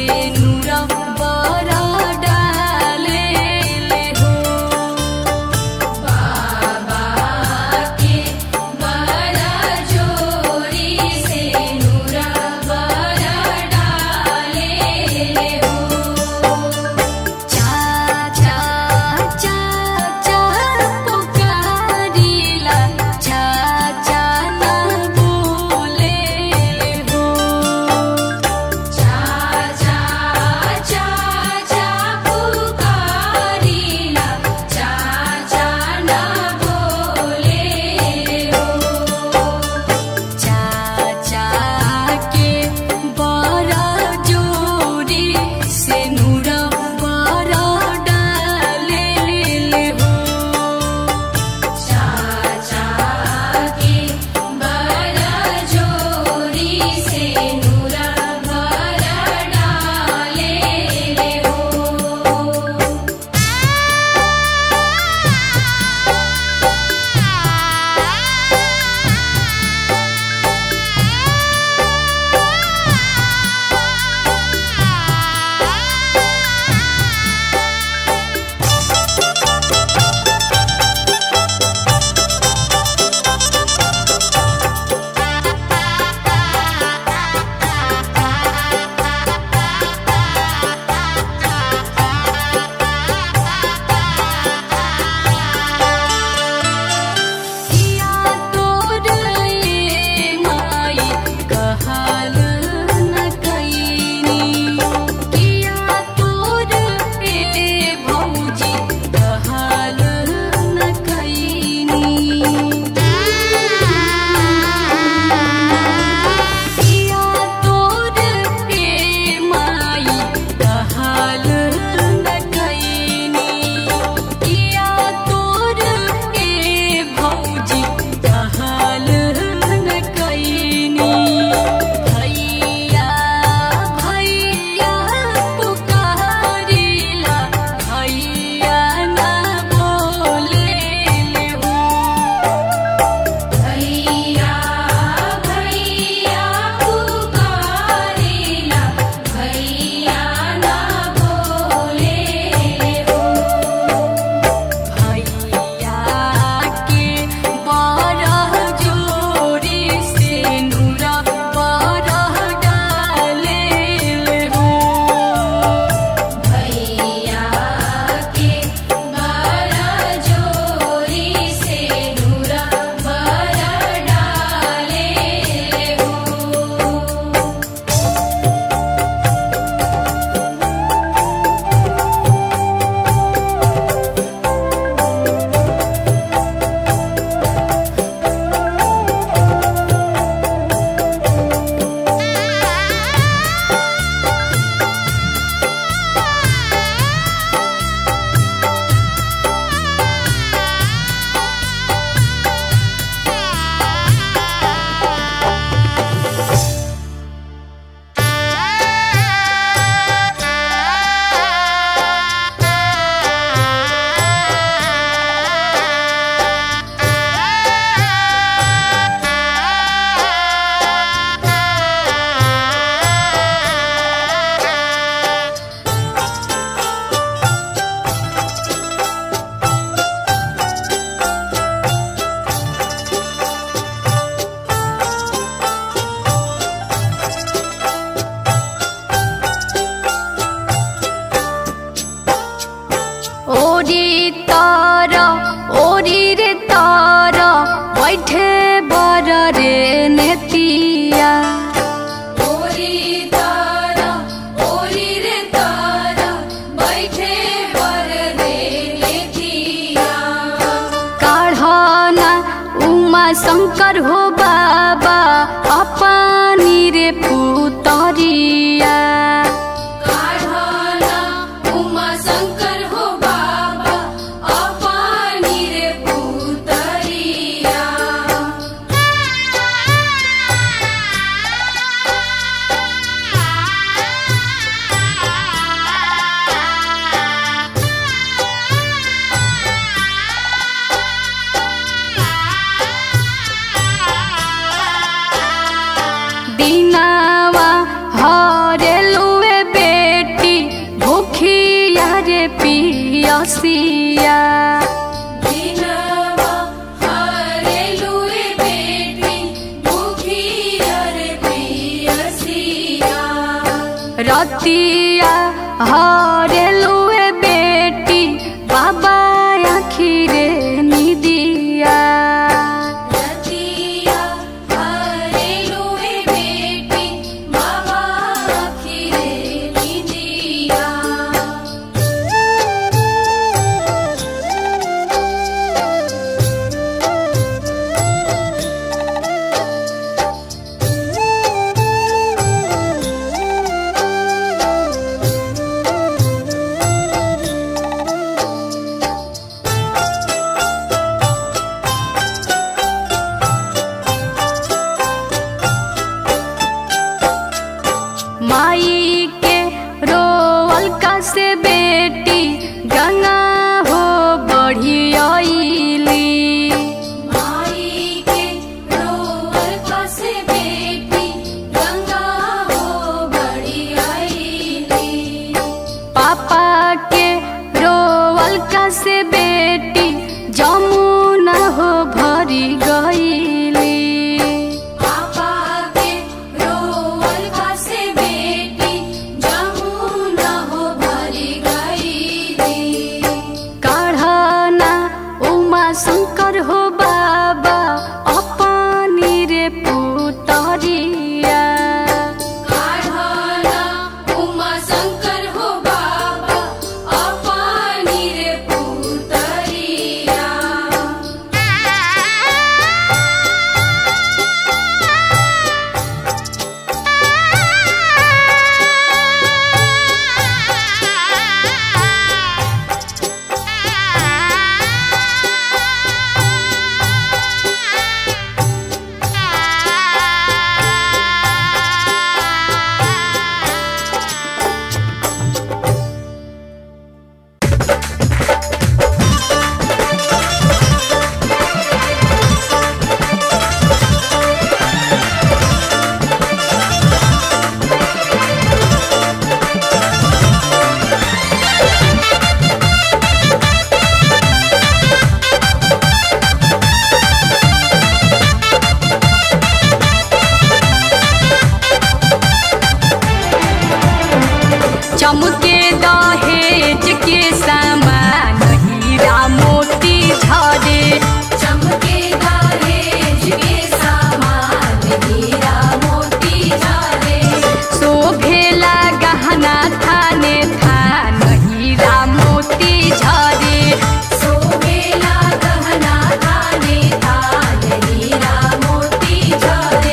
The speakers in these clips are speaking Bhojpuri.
नूरा बरा डाले ले हो बाबा के बरा जोरी से नूरा बरा डाले ले हो चा चा चा चा पुकारिला चा चा ना बोले हो चा चा चा चा पुकारिला चा चा ना बोले हो चाचा के बरा जोरी से नूरा बरा डाले ले हो चाचा के बरा जोरी से नूरा बरा डाले ले हो किया तोर ये माई कहल न कईनी किया तोर ए भौजी कहल न कईनी किया तोर ए माई कहल न कईनी किया तोर ए भौजी कहल न कईनी भैया भैया पुकारिला भैया ना बोले हो भैया भैया पुकारिला भैया ना बोले हो भैया के बरह जोरी से नूरा बरह डाले हो भैया के बरह जोरी से नूरा बरह डाले हो ओरी तार ओरी रे तार बैठे बर रे नेतिया ओरी तार ओरी रे तार बैठे बर रे नेतिया काढ़ना उमा शंकर हो बाबा अपनी रे पुतरिया काढ़ना उमा शंकर हो बाबा अपनी रे पुतरिया दिनावा हरेलुए पियसिया दिनवा हरेलुए बेटी मुखियर पियसिया रतिया हरेलुए बेटी बाबा आखिरे निदिया रतिया हरेलुए बेटी बाबा आखिरे निदिया माई के रोवल का से बेटी गंगा हो बढ़ी आईली माई के रोवर कसे बेटी गंगा हो बड़ी आईली पापा के रोवल का से बेटी जमुना हो भरी गईली पापा के रोवर कसे बेटी जमुना हो भरी गईली काढ़ना उमा शंकर हो बाबा अपनी रे पुतरिया काढ़ना उमा शंकर हो बाबा अपानी रे पुतरिया चमके दहेज के सामान हीरा मोती झरे चमके दहेज के सामान हीरा मोती झारे शोभेला गहना थाने थान हीरा मोती झरे सोबेला गहना थाने थान हीरा मोती झारे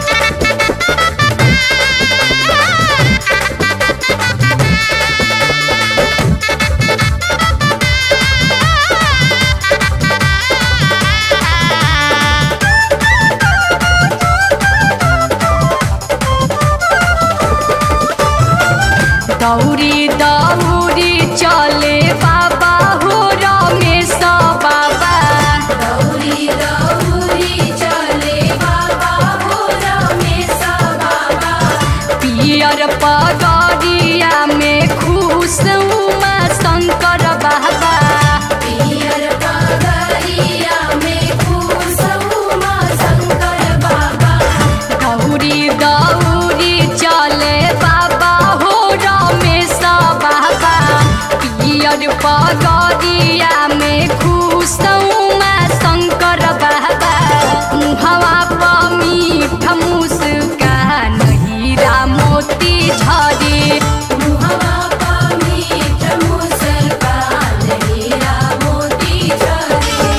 दौरी दौरी चले बाबा हो रमेश बाबा दौरी दौरी चले बाबा हो रमेश बाबा पियर पगरिया में खुश उमा शंकर बाबा पियर पगरिया में खुश उमा शंकर बाबा दौरी दौरी चले बाबा हो रमेश बाबा पियर पगरिया में खुश उमा शंकर बाबा मुहवा पर मीठ मुस्कान हीरा मोती झरे मुहवा पा मीठ मुस्कान हीरा मोती झरे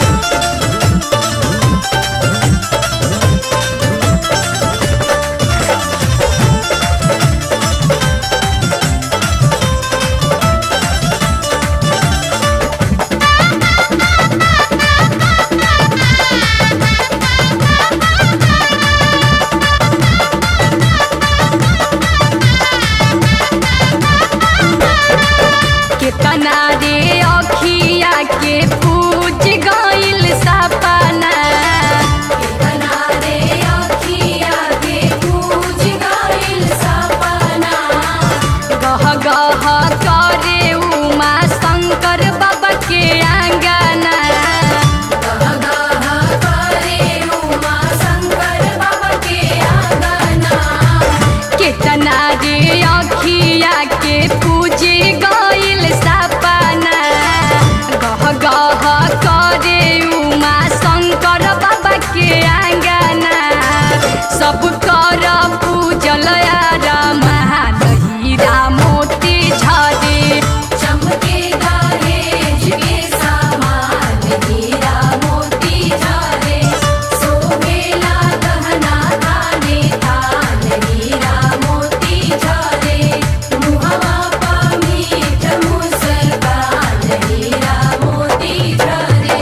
केतना रे अखिया के पूज गइल सपना कितना रे अखिया के पूज गइल सपना गह गह करे उमा के पूजे गइल सपना गह गह करे उमा शंकर बाबा के आंगना सब कर पूजल रामान हीरा मोती झरे चमकेगा हेज के सामान हीरा मोती झरे सोहेला गहना थाने थान हीरा मोती झरे मुहवा पा मीठ मुस्कान हीरा मोती झरे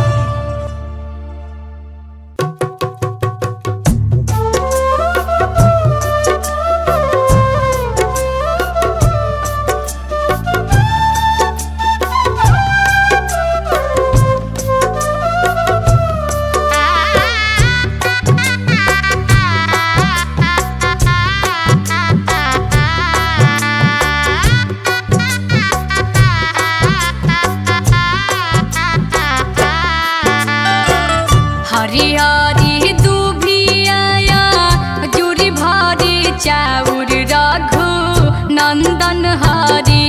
हरिहरी दुभिया जुरी भरी चाउर रघु नन्दन हरि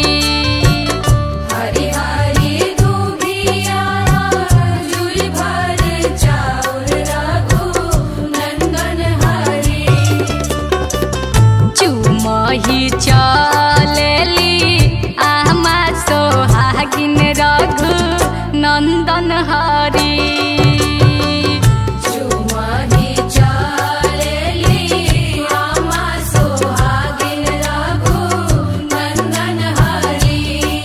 हरि हरि दुबिया जुल भर चाउर रघु नंदन हरि चुमही चलेली आमा सोहागिन रघु नन्दन हरि चुमहि चालेली आमा सोहागिन रघु नंदन हरि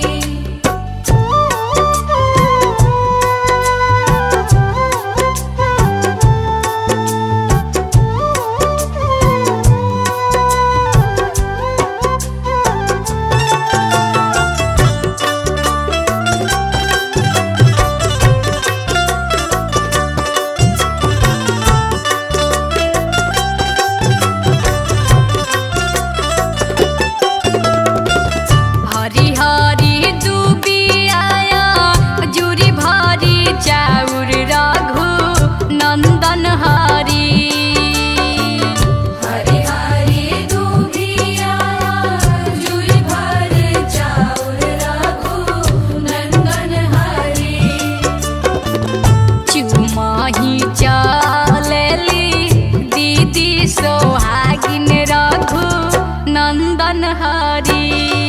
हरि हरि दुबिया जुरी भरी चाउर रघु नन्दन हरि हरि हरि दुबिया जुल भर चाउर रघु नंदन हरि चुमही चलेली दीदी सोहागिन रघु नन्दन हरि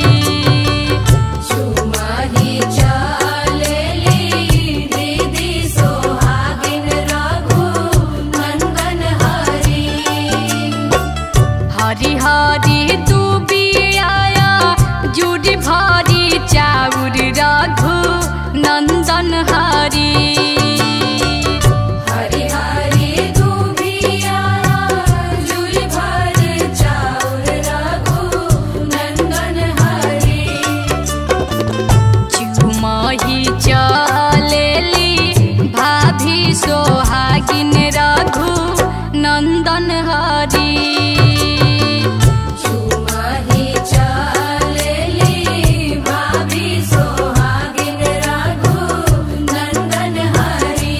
चुमहि चालेली दीदी सोहागिन रघु नंदन हरि हरि हरि दुबिया जुड़ी भरी चाउर रघु नन्दन हरि हरि हरि दुबिया जुल भर चाउर रघु नंदन हरि चुमही चलेली भाभी सोहागिन रघु नन्दन हरि चुमहि चालेली भाभी सोहागिन रघु नंदन हरि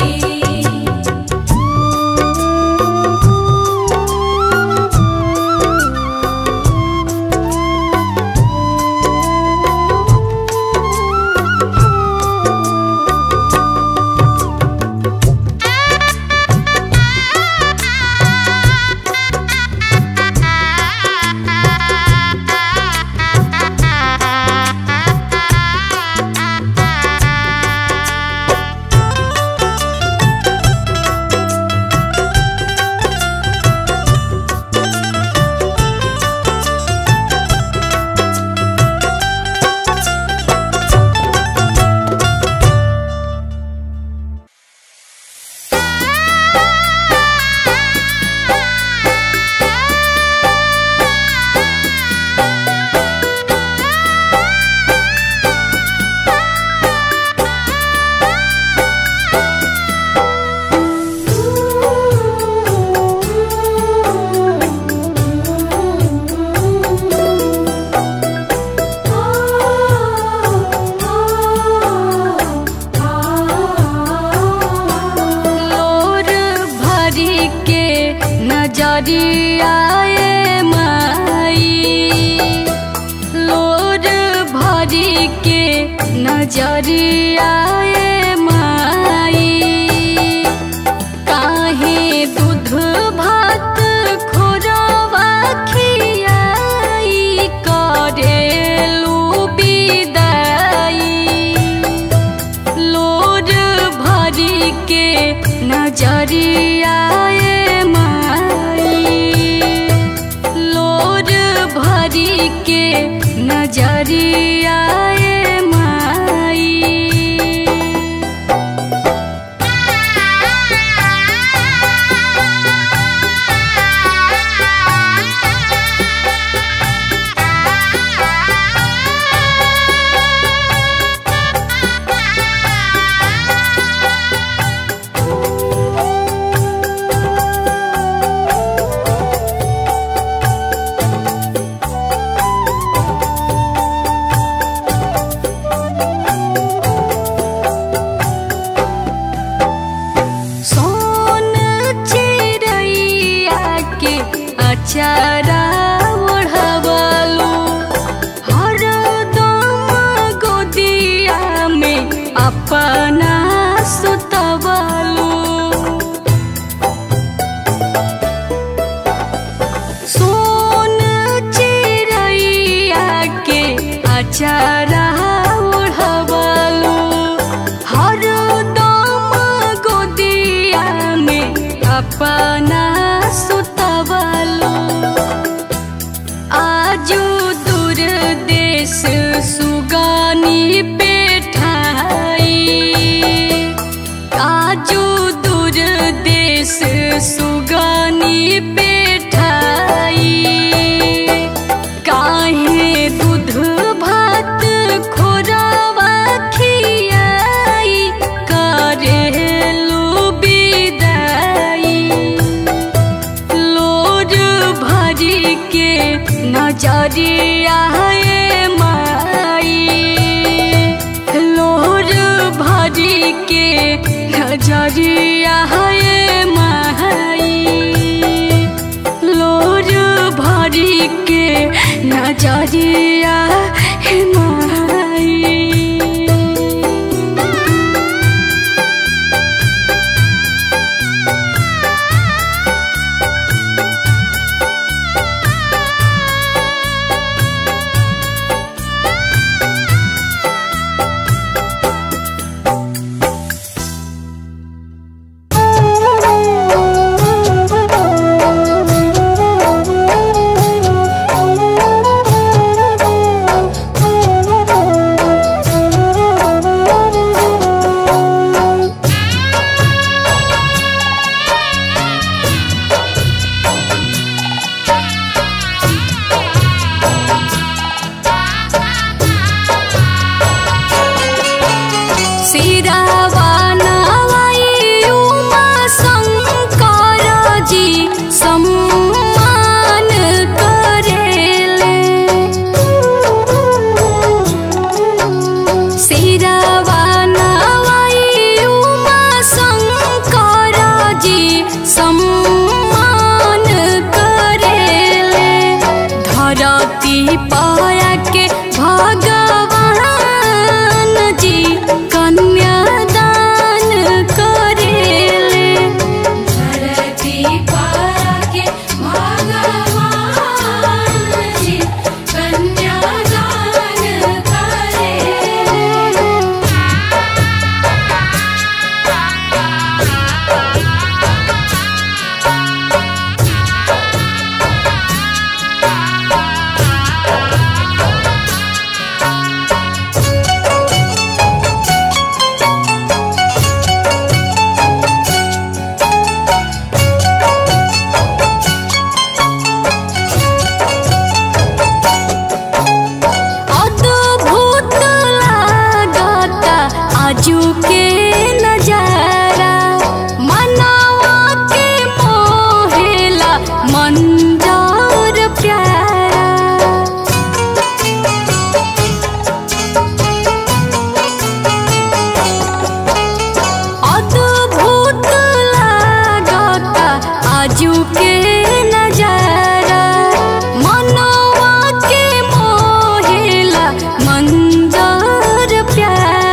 नजरियाए माई नजरिया ए माई काहे दूध भात खोरवा खियाई करेलू विदाई लोर भरी के नजरिया ए माई लोर भरी के नजरिया ए माई सोन चिड़ैया के अचारा ओढ़वलू हरदम गोदिया में अपना सुतवलू सोन चिड़ैया के अचारा ओढ़वलू हरदम गोदिया में अपना सुतवलू आजू दूर देश सुगानी पेठाई आजू दूर देश सुगानी पेठाई काहे दूध भात खोरावा खियाई करेलू विदाई लोर भरी के नजरिया ए माई लोर भरी के नजरिया ए माई लोर भरी के नजरिया ए माई सिरावा नवाई उमा शङ्कर जी सम्मान करेले सिरावा नवाई उमा शङ्कर जी सम्मान करेले धरती पाया के भगवान जी कन्यादान करेले धरती पाके भगवान जी कन्यादान करे अद्भुत लागता आजू के नजारा मनवा के मोहेला मंजर प्यारा अद्भुत लागता आजू के नजारा मनवा के मोहेला मंजर प्यारा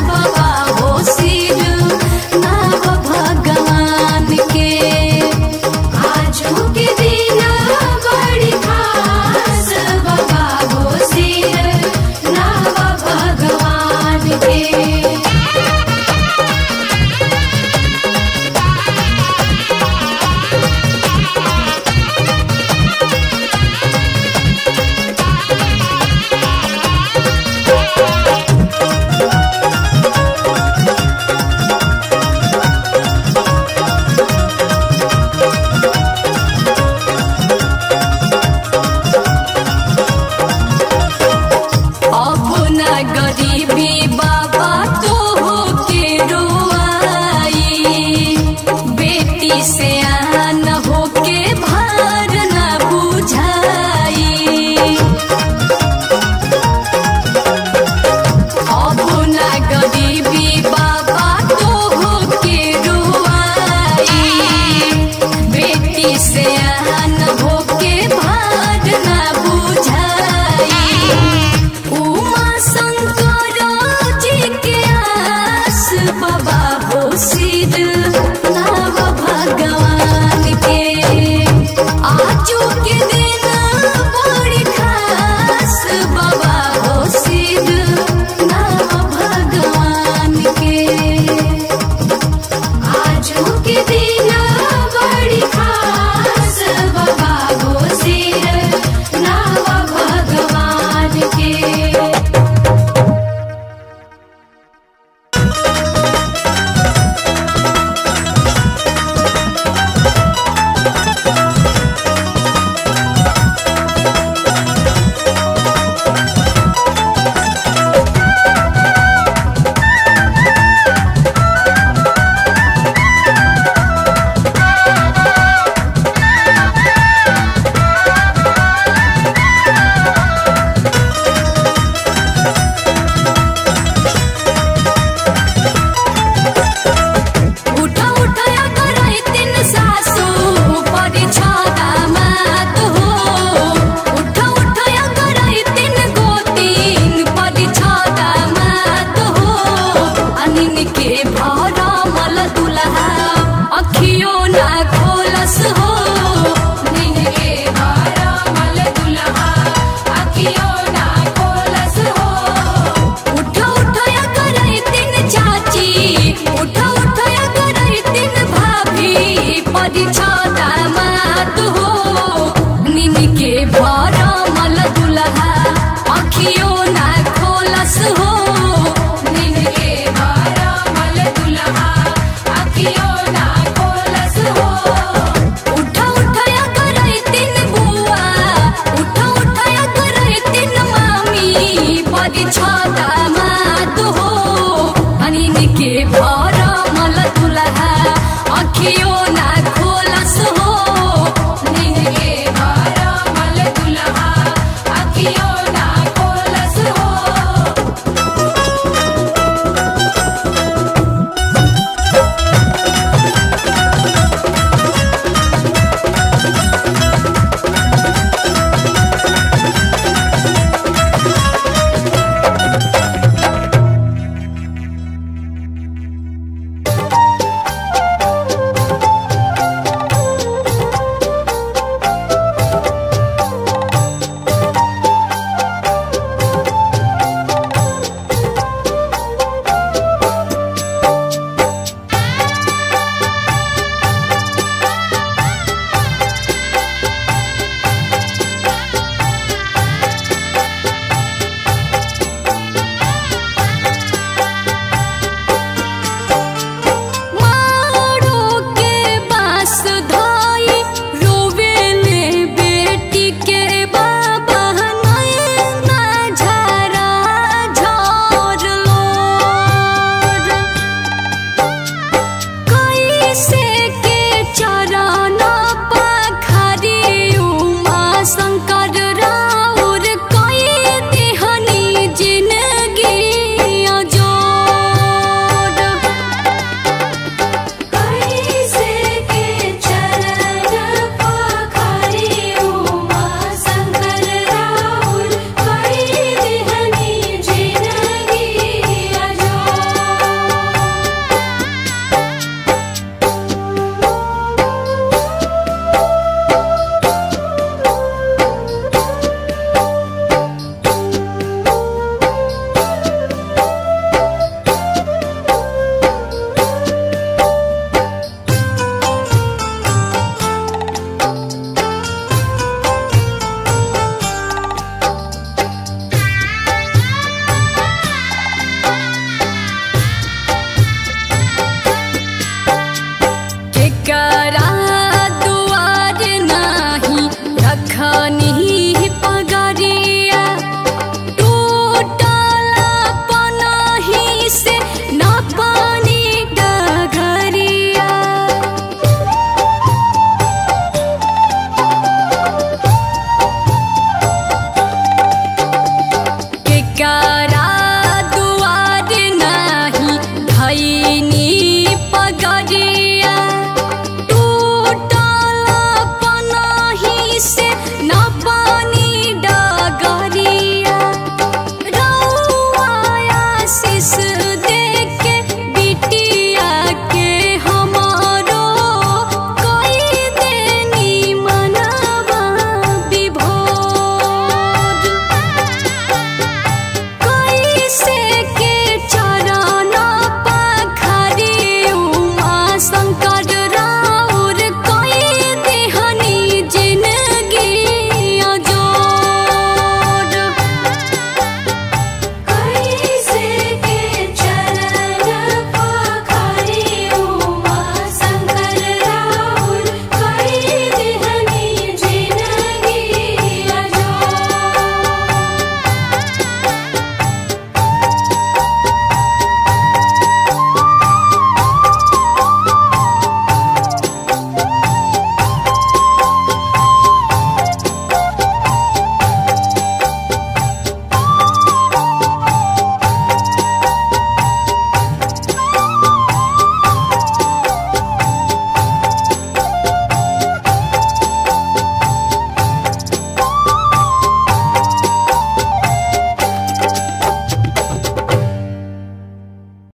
बाबा हो सिर नाव भगवान के आजू के दिन बड़ी खास बाबा हो सिर नाव भगवान के अपना गरीबी बाबा तो हो के रोआई बेटी से आन हो के भार न बुझाई अपना गरीबी बाबा तो हो के रोआई बेटी से आन हो के भार न बुझाई उमा शंकर जी के आस बाबा हो सिर नाव भगवान के आजू के दिन बड़ी खास बाबा हो सिर नाव भगवान के आजू के दिन बड़ी खास बाबा हो सिर नाव भगवान के उठा उठाया कराई तीन सासू परी छादा मात हो उठा उठाया कराई तीन गोतीन परी छादा मात हो अनिन के भरा मल दुल्हा